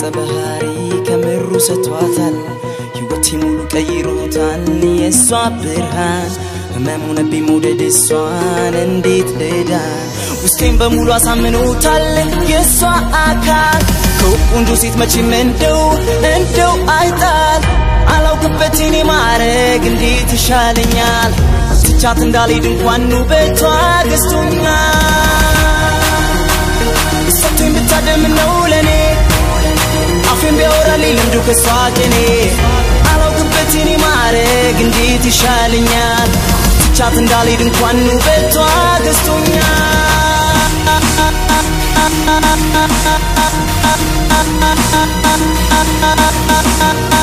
ባህሪ ከምሩ ሰጥቷታል ሕይወቴ ሙሉ ቀይሮታል የእሷ ብርሃን ህመሙነብኝ መውደድ እሷን እንዴት ልዳን ውስጤን በሙሉ አሳምኖታል የእሷ አካል ከቆንጆ ሴት መቼም እንደው እንደው አይጣል አላውቅበት እኔ ማረግ እንዴት ይሻለኛል ትቻት እንዳልሄድ እንኳን ውበቷ ገዝቶኛል ሰጥቶኝ ብታደም ነው ለኔ አፌን ቢያወራልኝ ልምዱ ከሷ ቅኔ አላውቅበት እኔ ማረግ እንዴት ይሻለኛል ትቻት እንዳልሄድ እንኳን ውበቷ ገዝቶኛል